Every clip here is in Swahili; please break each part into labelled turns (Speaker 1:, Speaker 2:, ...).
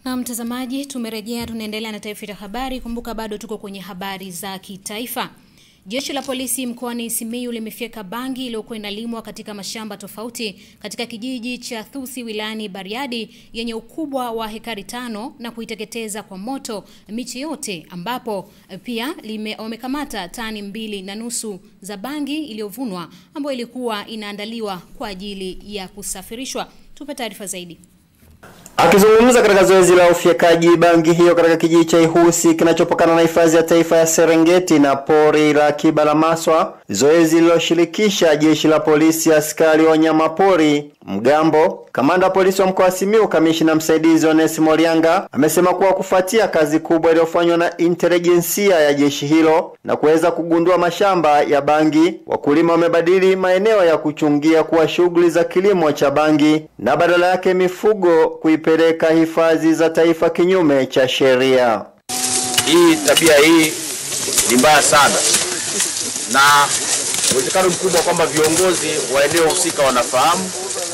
Speaker 1: Na mtazamaji, tumerejea, tunaendelea na taarifa ya habari. Kumbuka bado tuko kwenye habari za kitaifa. Jeshi la polisi mkoani Simiyu limefyeka bangi iliyokuwa inalimwa katika mashamba tofauti katika kijiji cha Thusi wilayani Bariadi yenye ukubwa wa hekari tano na kuiteketeza kwa moto michi yote, ambapo pia lime- wamekamata tani mbili na nusu za bangi iliyovunwa ambayo ilikuwa inaandaliwa kwa ajili ya kusafirishwa. Tupe taarifa zaidi.
Speaker 2: Akizungumza katika zoezi la ufyekaji bangi hiyo katika kijiji cha Ihusi kinachopakana na hifadhi ya taifa ya Serengeti na pori la akiba la Maswa, zoezi lililoshirikisha jeshi la polisi, askari wa wanyama pori, mgambo, kamanda wa polisi wa mkoa wa Simiyu, kamishina msaidizi Onesimo Lianga amesema kuwa kufuatia kazi kubwa iliyofanywa na intelijensia ya jeshi hilo na kuweza kugundua mashamba ya bangi, wakulima wamebadili maeneo ya kuchungia kuwa shughuli za kilimo cha bangi na badala yake mifugo kuipeleka hifadhi za taifa kinyume cha sheria.
Speaker 3: Hii tabia hii ni mbaya sana, na uwezekano mkubwa kwamba viongozi wa eneo husika wanafahamu,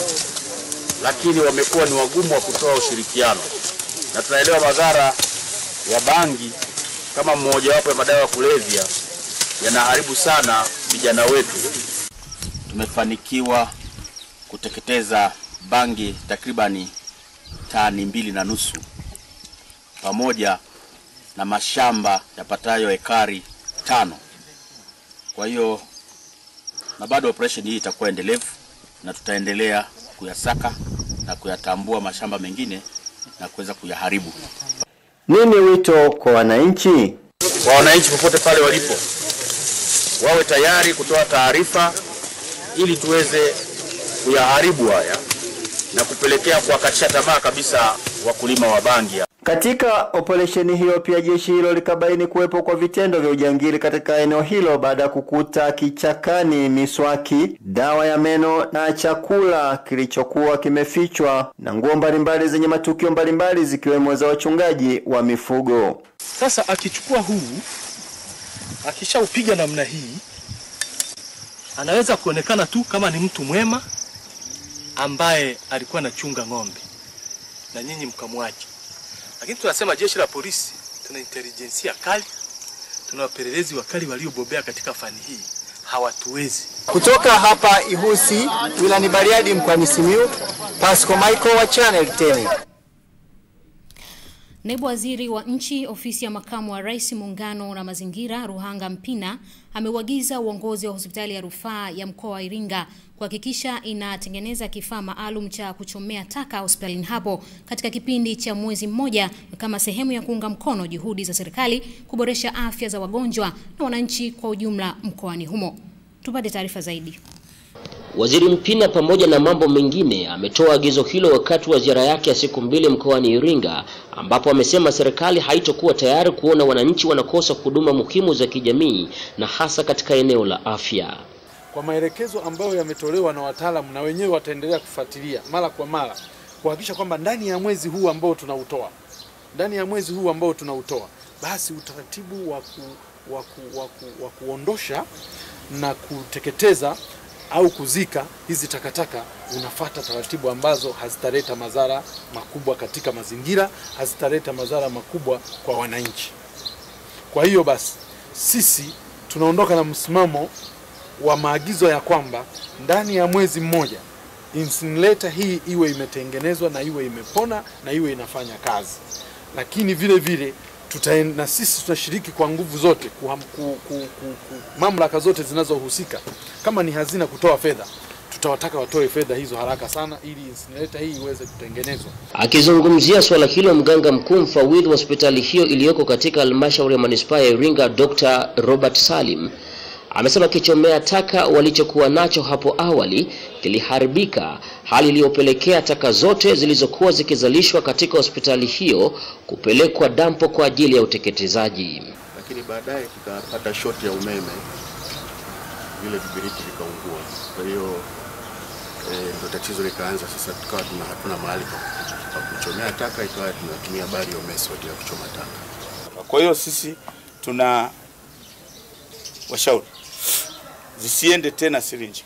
Speaker 3: lakini wamekuwa ni wagumu wa kutoa ushirikiano, na tunaelewa madhara ya bangi kama mmojawapo ya madawa ya kulevya yanaharibu sana vijana wetu. Tumefanikiwa kuteketeza bangi takribani tani mbili na nusu pamoja na mashamba yapatayo ekari tano. Kwa hiyo na bado operation hii itakuwa endelevu na tutaendelea kuyasaka na kuyatambua mashamba mengine na kuweza kuyaharibu.
Speaker 2: Nini wito kwa wananchi?
Speaker 3: Kwa wananchi popote pale walipo, wawe tayari kutoa taarifa ili tuweze kuyaharibu haya na kupelekea kuwakatisha tamaa kabisa wakulima wa bangi.
Speaker 2: Katika operesheni hiyo pia jeshi hilo likabaini kuwepo kwa vitendo vya ujangili katika eneo hilo baada ya kukuta kichakani miswaki, dawa ya meno na chakula kilichokuwa kimefichwa na nguo mbalimbali zenye matukio mbalimbali zikiwemo za wachungaji wa mifugo.
Speaker 4: Sasa akichukua huu akishaupiga namna hii, anaweza kuonekana tu kama ni mtu mwema ambaye alikuwa anachunga ng'ombe na nyinyi mkamwacha. Lakini tunasema jeshi la polisi tuna intelijensia kali, tuna wapelelezi wakali waliobobea katika fani hii, hawatuwezi.
Speaker 5: Kutoka hapa Ihusi wilani Bariadi mkoani Simiyu, Pasco Michael wa Channel 10.
Speaker 1: Naibu Waziri wa Nchi, Ofisi ya Makamu wa Rais, Muungano na Mazingira, Ruhanga Mpina ameuagiza uongozi wa hospitali ya rufaa ya mkoa wa Iringa kuhakikisha inatengeneza kifaa maalum cha kuchomea taka hospitalini hapo katika kipindi cha mwezi mmoja kama sehemu ya kuunga mkono juhudi za serikali kuboresha afya za wagonjwa na wananchi kwa ujumla mkoani humo. Tupate taarifa zaidi.
Speaker 6: Waziri Mpina pamoja na mambo mengine ametoa agizo hilo wakati wa ziara yake ya siku mbili mkoani Iringa ambapo amesema serikali haitokuwa tayari kuona wananchi wanakosa huduma muhimu za kijamii na hasa katika eneo la afya.
Speaker 7: Kwa maelekezo ambayo yametolewa na wataalamu na wenyewe wataendelea kufuatilia mara kwa mara kuhakikisha kwamba ndani ya mwezi huu ambao tunautoa ndani ya mwezi huu ambao tunautoa basi utaratibu wa ku, wa ku, wa ku, wa kuondosha na kuteketeza au kuzika hizi takataka unafata taratibu ambazo hazitaleta madhara makubwa katika mazingira, hazitaleta madhara makubwa kwa wananchi. Kwa hiyo basi sisi tunaondoka na msimamo wa maagizo ya kwamba ndani ya mwezi mmoja incinerator hii iwe imetengenezwa na iwe imepona na iwe inafanya kazi, lakini vile vile tuta, na sisi tutashiriki kwa nguvu zote ku, ku, ku, ku, ku, mamlaka zote zinazohusika kama ni hazina kutoa fedha tutawataka watoe fedha hizo haraka sana ili incinerator hii iweze kutengenezwa.
Speaker 6: Akizungumzia swala hilo, mganga mkuu mfawidhi wa hospitali hiyo iliyoko katika halmashauri ya manispaa ya Iringa, Dr. Robert Salim amesema kichomea taka walichokuwa nacho hapo awali kiliharibika, hali iliyopelekea taka zote zilizokuwa zikizalishwa katika hospitali hiyo kupelekwa dampo kwa ajili ya uteketezaji.
Speaker 8: Lakini baadaye tukapata shoti ya umeme, vile vibiriti vikaungua. Kwa hiyo eh, ndo tatizo likaanza sasa, tukawa tuna hatuna mahali pa kuchomea taka, ikawa tunatumia biomass kwa ajili ya kuchoma taka.
Speaker 9: Kwa hiyo sisi tuna washauri zisiende tena sirinji,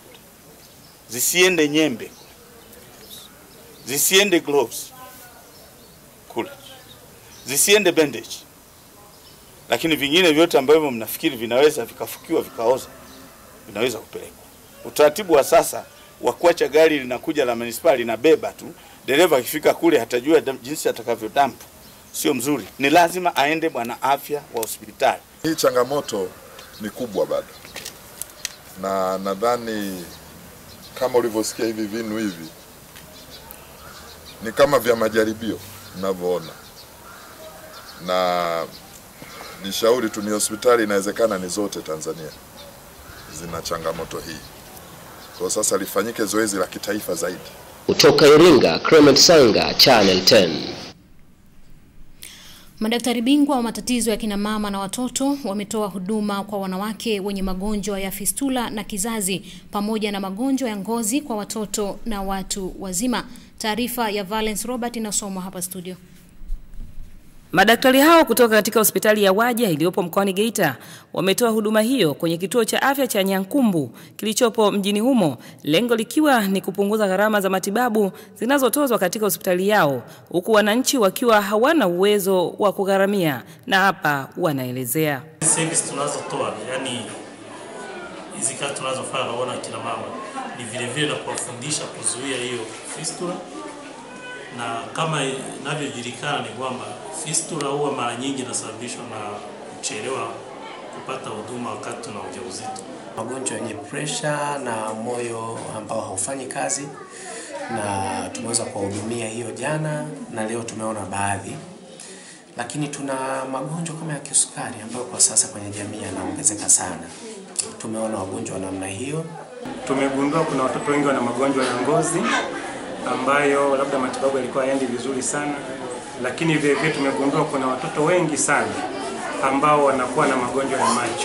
Speaker 9: zisiende nyembe, zisiende gloves. kule, zisiende bandage, lakini vingine vyote ambavyo mnafikiri vinaweza vikafukiwa vikaoza vinaweza kupelekwa. Utaratibu wa sasa wa kuacha gari linakuja la manispaa linabeba tu, dereva akifika kule hatajua dam- jinsi atakavyodampu, sio mzuri. Ni lazima aende bwana afya wa hospitali.
Speaker 10: Hii changamoto ni kubwa bado, na nadhani kama ulivyosikia hivi vinu hivi ni kama vya majaribio mnavyoona, na ni shauri tu, ni hospitali inawezekana ni zote Tanzania zina changamoto hii. Kwa sasa lifanyike zoezi la kitaifa zaidi.
Speaker 6: Kutoka Iringa, Clement Sanga, Channel 10.
Speaker 1: Madaktari bingwa wa matatizo ya kina mama na watoto wametoa huduma kwa wanawake wenye magonjwa ya fistula na kizazi pamoja na magonjwa ya ngozi kwa watoto na watu wazima. Taarifa ya Valence Robert inasomwa hapa studio.
Speaker 11: Madaktari hao kutoka katika hospitali ya Waja iliyopo mkoani Geita wametoa huduma hiyo kwenye kituo cha afya cha Nyankumbu kilichopo mjini humo, lengo likiwa ni kupunguza gharama za matibabu zinazotozwa katika hospitali yao, huku wananchi wakiwa hawana uwezo wa kugharamia, na hapa wanaelezea.
Speaker 12: service tunazotoa yani hizi kazi tunazofanya naona kina mama ni vile vile na kuwafundisha kuzuia hiyo fistula, na kama inavyojulikana ni kwamba fistula huwa mara nyingi inasababishwa na kuchelewa kupata huduma wakati tuna ujauzito.
Speaker 13: magonjwa yenye presha na moyo ambao haufanyi kazi, na tumeweza kuwahudumia hiyo jana na leo tumeona baadhi, lakini tuna magonjwa kama ya kisukari ambayo kwa sasa kwenye jamii yanaongezeka sana. Tumeona wagonjwa wa namna hiyo.
Speaker 14: Tumegundua kuna watoto wengi wana magonjwa ya ngozi ambayo labda matibabu yalikuwa hayaendi vizuri sana, lakini vile vile tumegundua kuna watoto wengi sana ambao wanakuwa na magonjwa ya macho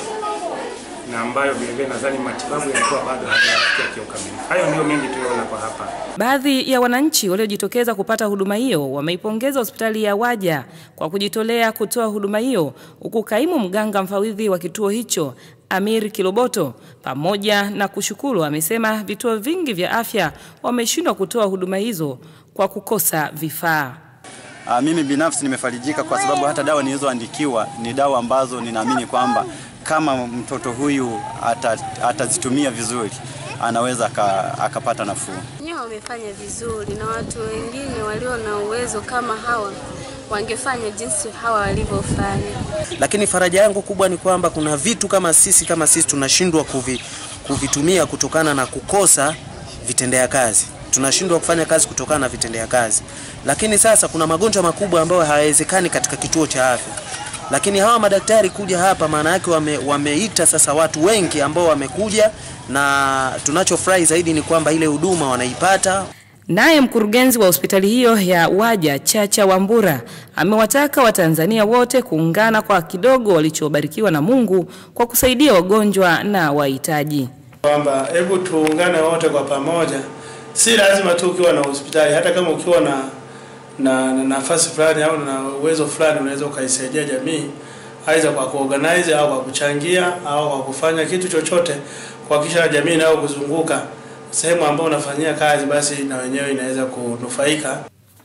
Speaker 14: na ambayo vile vile nadhani matibabu yalikuwa bado hayajafikia kiukamilifu. Hayo ndio mengi tuliyoona kwa hapa.
Speaker 11: Baadhi ya wananchi waliojitokeza kupata huduma hiyo wameipongeza hospitali ya Waja kwa kujitolea kutoa huduma hiyo, huku kaimu mganga mfawidhi wa kituo hicho Amir Kiloboto pamoja na kushukuru, amesema vituo vingi vya afya wameshindwa kutoa huduma hizo kwa kukosa vifaa.
Speaker 15: Uh, mimi binafsi nimefarijika kwa sababu hata dawa nilizoandikiwa ni dawa ambazo ninaamini kwamba kama mtoto huyu ata, atazitumia vizuri anaweza aka, akapata nafuu.
Speaker 16: Wenyewe wamefanya vizuri na watu wengine walio na uwezo kama hawa wangefanya jinsi hawa walivyofanya.
Speaker 17: lakini faraja yangu kubwa ni kwamba kuna vitu kama sisi kama sisi tunashindwa kuvi, kuvitumia kutokana na kukosa vitendea kazi tunashindwa kufanya kazi kutokana na vitendea kazi lakini sasa kuna magonjwa makubwa ambayo hayawezekani katika kituo cha afya lakini hawa madaktari kuja hapa maana yake wame, wameita sasa watu wengi ambao wamekuja na tunachofurahi zaidi ni kwamba ile huduma wanaipata
Speaker 11: Naye mkurugenzi wa hospitali hiyo ya Waja Chacha Wambura amewataka Watanzania wote kuungana kwa kidogo walichobarikiwa na Mungu kwa kusaidia wagonjwa na wahitaji.
Speaker 18: kwamba hebu tuungane wote kwa pamoja. Si lazima tu ukiwa na hospitali, hata kama ukiwa na na na nafasi fulani au na uwezo fulani, unaweza ukaisaidia jamii, aidha kwa kuorganize au kwa kuchangia au kwa kufanya kitu chochote kuhakikisha jamii inayokuzunguka sehemu ambayo unafanyia kazi, basi na wenyewe inaweza kunufaika.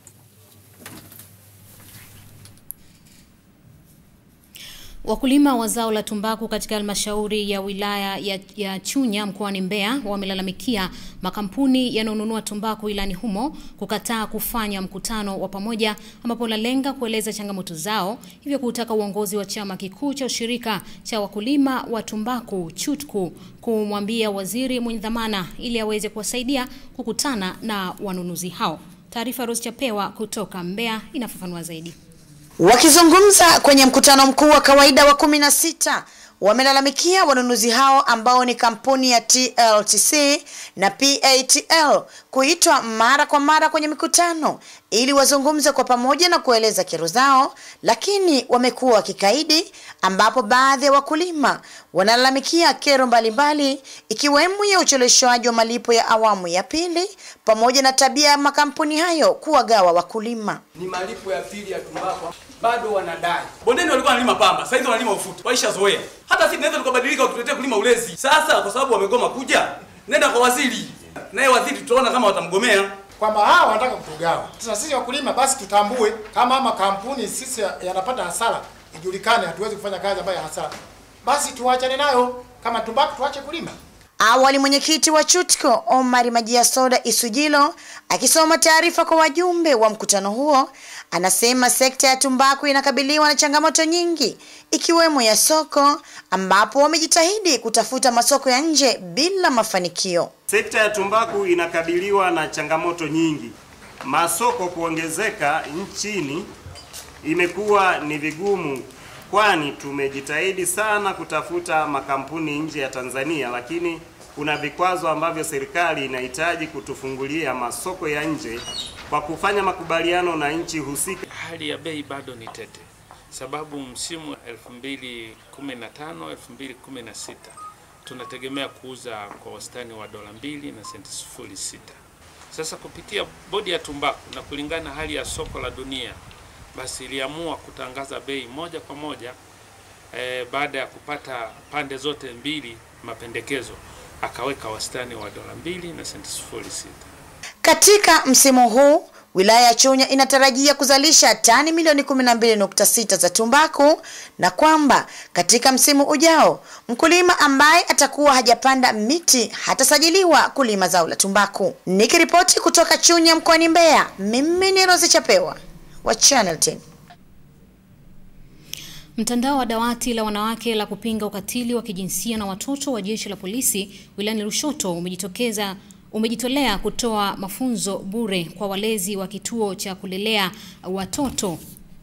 Speaker 1: Wakulima wa zao la tumbaku katika halmashauri ya wilaya ya, ya Chunya mkoani Mbeya wamelalamikia makampuni yanayonunua tumbaku ilani humo kukataa kufanya mkutano wa pamoja ambapo unalenga kueleza changamoto zao, hivyo kutaka uongozi wa chama kikuu cha ushirika cha wakulima wa tumbaku CHUTCU kumwambia waziri mwenye dhamana ili aweze kuwasaidia kukutana na wanunuzi hao. Taarifa Rose Chapewa kutoka Mbeya inafafanua zaidi.
Speaker 19: Wakizungumza kwenye mkutano mkuu wa kawaida wa kumi na sita wamelalamikia wanunuzi hao ambao ni kampuni ya TLTC na PATL kuitwa mara kwa mara kwenye mikutano ili wazungumze kwa pamoja na kueleza kero zao, lakini wamekuwa wakikaidi, ambapo baadhi ya wakulima wanalalamikia kero mbalimbali ikiwemo ya ucheleweshwaji wa malipo ya awamu ya pili pamoja na tabia ya makampuni hayo kuwagawa wakulima.
Speaker 20: ni malipo ya pili ya tumbaku bado wanadai. Bondeni walikuwa wanalima pamba, sasa hizi wanalima ufuta, waishazoea. Hata sisi tunaweza tukabadilika wakituletea kulima ulezi. Sasa kwa sababu wamegoma kuja, nenda kwa waziri, naye waziri tutaona kama watamgomea.
Speaker 21: kwamba hawa wanataka kutugawa. Sasa sisi wakulima basi tutambue kama ama kampuni sisi yanapata hasara, ijulikane, hatuwezi kufanya kazi ambayo ya hasara, basi tuachane nayo. Kama tumbaku tuache kulima.
Speaker 19: Awali mwenyekiti wa CHUTCO Omar Majia Soda Isujilo akisoma taarifa kwa wajumbe wa mkutano huo anasema sekta ya tumbaku inakabiliwa na changamoto nyingi ikiwemo ya soko ambapo wamejitahidi kutafuta masoko ya nje bila mafanikio.
Speaker 22: Sekta ya tumbaku inakabiliwa na changamoto nyingi. Masoko kuongezeka nchini imekuwa ni vigumu, kwani tumejitahidi sana kutafuta makampuni nje ya Tanzania, lakini kuna vikwazo ambavyo serikali inahitaji kutufungulia masoko ya nje kwa kufanya makubaliano na nchi husika.
Speaker 23: Hali ya bei bado ni tete, sababu msimu 2015 2016 tunategemea kuuza kwa wastani wa dola mbili na senti sifuri sita. Sasa kupitia bodi ya tumbaku na kulingana na hali ya soko la dunia, basi iliamua kutangaza bei moja kwa moja eh, baada ya kupata pande zote mbili mapendekezo, akaweka wastani wa dola mbili na senti sifuri sita.
Speaker 19: Katika msimu huu wilaya ya Chunya inatarajia kuzalisha tani milioni 12.6 za tumbaku na kwamba katika msimu ujao mkulima ambaye atakuwa hajapanda miti hatasajiliwa kulima zao la tumbaku. Nikiripoti kutoka Chunya mkoani Mbeya, mimi ni Rose Chapewa wa Channel 10.
Speaker 1: Mtandao wa dawati la wanawake la kupinga ukatili wa kijinsia na watoto wa jeshi la polisi wilayani Lushoto umejitokeza umejitolea kutoa mafunzo bure kwa walezi wa kituo cha kulelea watoto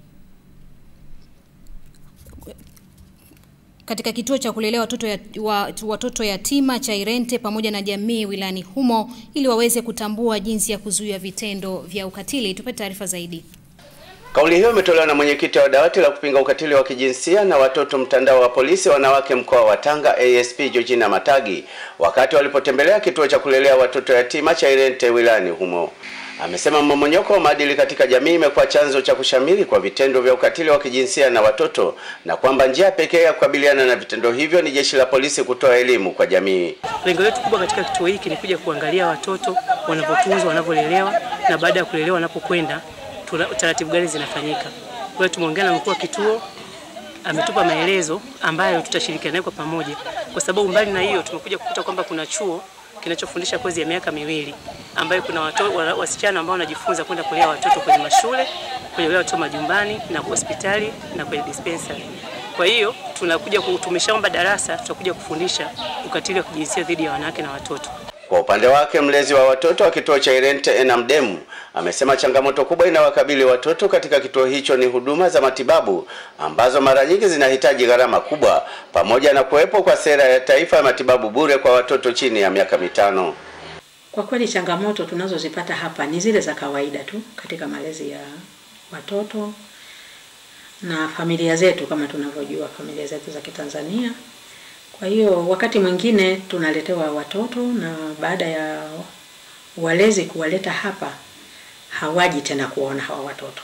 Speaker 1: katika kituo cha kulelea watoto, ya, wa, watoto yatima cha Irente pamoja na jamii wilayani humo ili waweze kutambua jinsi ya kuzuia vitendo vya ukatili. Tupe taarifa zaidi.
Speaker 24: Kauli hiyo imetolewa na mwenyekiti wa dawati la kupinga ukatili wa kijinsia na watoto mtandao wa polisi wanawake mkoa wa Tanga ASP Georgina Matagi wakati walipotembelea kituo cha kulelea watoto yatima cha Irente wilayani humo. Amesema mmomonyoko wa maadili katika jamii imekuwa chanzo cha kushamiri kwa vitendo vya ukatili wa kijinsia na watoto na kwamba njia pekee ya kukabiliana na vitendo hivyo ni jeshi la polisi kutoa elimu kwa jamii.
Speaker 25: Lengo letu kubwa katika kituo hiki ni kuja kuangalia watoto wanavyotunzwa, wanavyolelewa na baada ya kulelewa wanapokwenda taratibu gani zinafanyika. Kwa hiyo tumeongea na mkuu wa kituo, ametupa maelezo ambayo tutashirikiana naye kwa pamoja, kwa sababu mbali na hiyo tumekuja kukuta kwamba kuna chuo kinachofundisha kozi ya miaka miwili ambayo kuna watoto, wasichana ambao wanajifunza kwenda kulea watoto kwenye mashule, kulea watoto majumbani na hospitali na kwenye dispensary. Kwa hiyo tunakuja tumeshaomba darasa, tutakuja kufundisha ukatili wa kijinsia dhidi ya wanawake na watoto.
Speaker 24: Kwa upande wake mlezi wa watoto wa kituo cha Irente Enamdemu amesema changamoto kubwa inawakabili watoto katika kituo hicho ni huduma za matibabu ambazo mara nyingi zinahitaji gharama kubwa pamoja na kuwepo kwa sera ya taifa ya matibabu bure kwa watoto chini ya miaka mitano.
Speaker 26: Kwa kweli changamoto tunazozipata hapa ni zile za kawaida tu katika malezi ya watoto na familia zetu, kama tunavyojua familia zetu za Kitanzania. Kwa hiyo wakati mwingine tunaletewa watoto na baada ya walezi kuwaleta hapa hawaji tena kuona hawa watoto,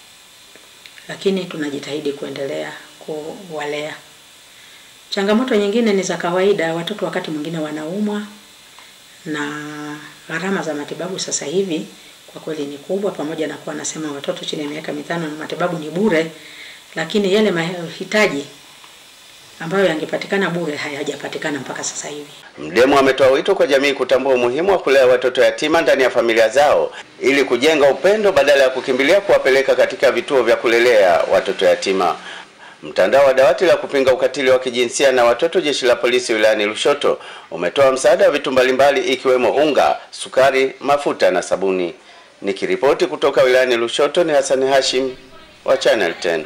Speaker 26: lakini tunajitahidi kuendelea kuwalea. Changamoto nyingine ni za kawaida, watoto wakati mwingine wanaumwa na gharama za matibabu sasa hivi kwa kweli ni kubwa, pamoja na kuwa nasema watoto chini ya miaka mitano na matibabu ni bure, lakini yale mahitaji ambayo yangepatikana bure hayajapatikana mpaka sasa hivi.
Speaker 24: Mdemu ametoa wito kwa jamii kutambua umuhimu wa kulea watoto yatima ndani ya familia zao ili kujenga upendo badala ya kukimbilia kuwapeleka katika vituo vya kulelea watoto yatima. Mtandao wa dawati la kupinga ukatili wa kijinsia na watoto jeshi la polisi wilayani Lushoto umetoa msaada wa vitu mbalimbali ikiwemo unga, sukari, mafuta na sabuni. Nikiripoti kutoka wilayani Lushoto ni Hassan Hashim wa Channel 10.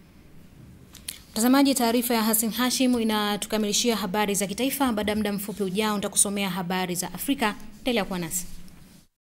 Speaker 1: Mtazamaji, taarifa ya Hassan Hashim inatukamilishia habari za kitaifa. Baada ya muda mfupi ujao, nitakusomea habari za Afrika. Endelea kuwa nasi.